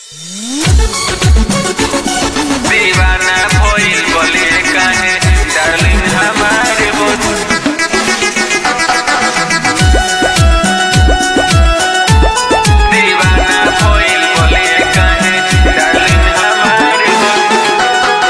दीवाना भइल बले काहे डार्लिंग हमारे वो दीवाना भइल बले काहे डार्लिंग हमारे वो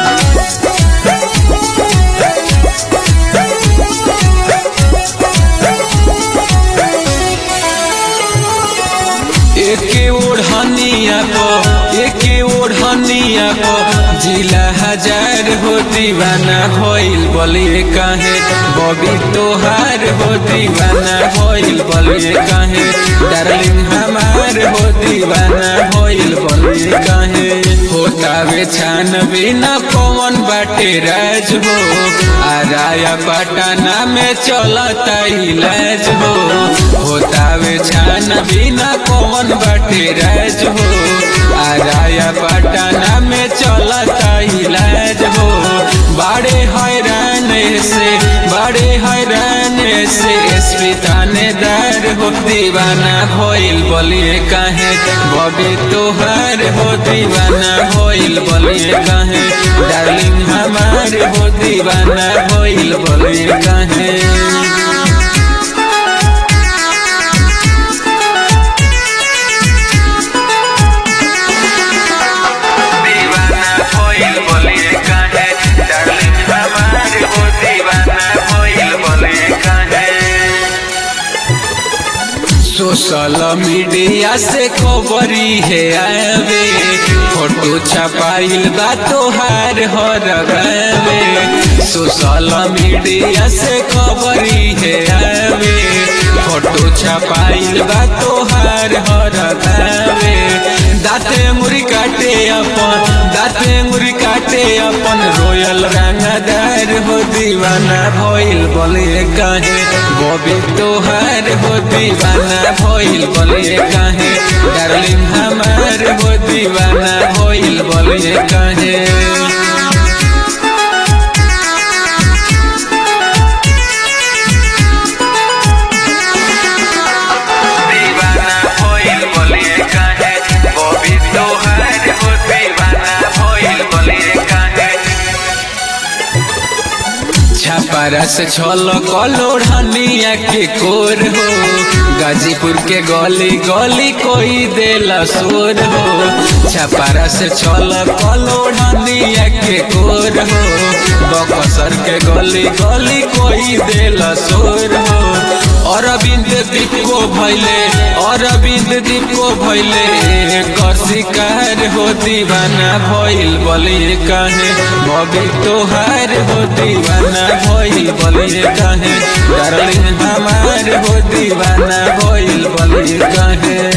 एके ओढ़निया को एके ओढ़निया को जिला हजार हो दीवाना भइल बलिए काहे बबी तोहार हो दीवाना भइल बलिए काहे डार्लिंग हमार हो दीवाना भइल बलिए काहे होतावे छान बिना पवन बाटे राज हो आराया पटना में चलता इलाज हो होतावे छान बिना पवन बाटे राज हो आराया पटना में चलता इलाज हो बड़े हैरान से बड़े हैरान से एसपी थानेदार हो दीवाना भइल बलिए काहे बबी तोहार हो दीवाना भइल बलिए काहे डार्लिंग हमार हो दीवाना भइल बलिए काहे दीवाना भइल बले काहे डार्लिंग हमारे वो दीवाना भइल बले काहे सोशल मीडिया से खबरी है आवे फोटो छपाइल बा तोहार हर गावे सोशल मीडिया से खबरी है आवे फोटो छपाइल बा तोहार हर गावे दाते मुरी काटे अपन दाते मुरी काटे अपन रोयल रंगदार हो दीवाना भइल बोले काहे बबी तोहार हो दीवाना भइल बोले काहे डार्लिंग हमार हो दीवाना भइल बोले काहे दीवाना भइल बले काहे बबी तोहार हो दीवाना भइल बले काहे छापारा से छल कलोढ़निया के कोर हो गाजीपुर के गली गली कोई देला शोर हो छापारा से छल कलोढ़निया के कोर हो बकसर के गली गली कोई देला शोर हो अरविंद दीप को भैले अरविंद दीप को भैले कर शिकार हो दीवाना भइल बलिए काहे बबी तोहार हो दीवाना भइल बलिए काहे डार्लिंग हमार हो दीवाना भइल बलिए काहे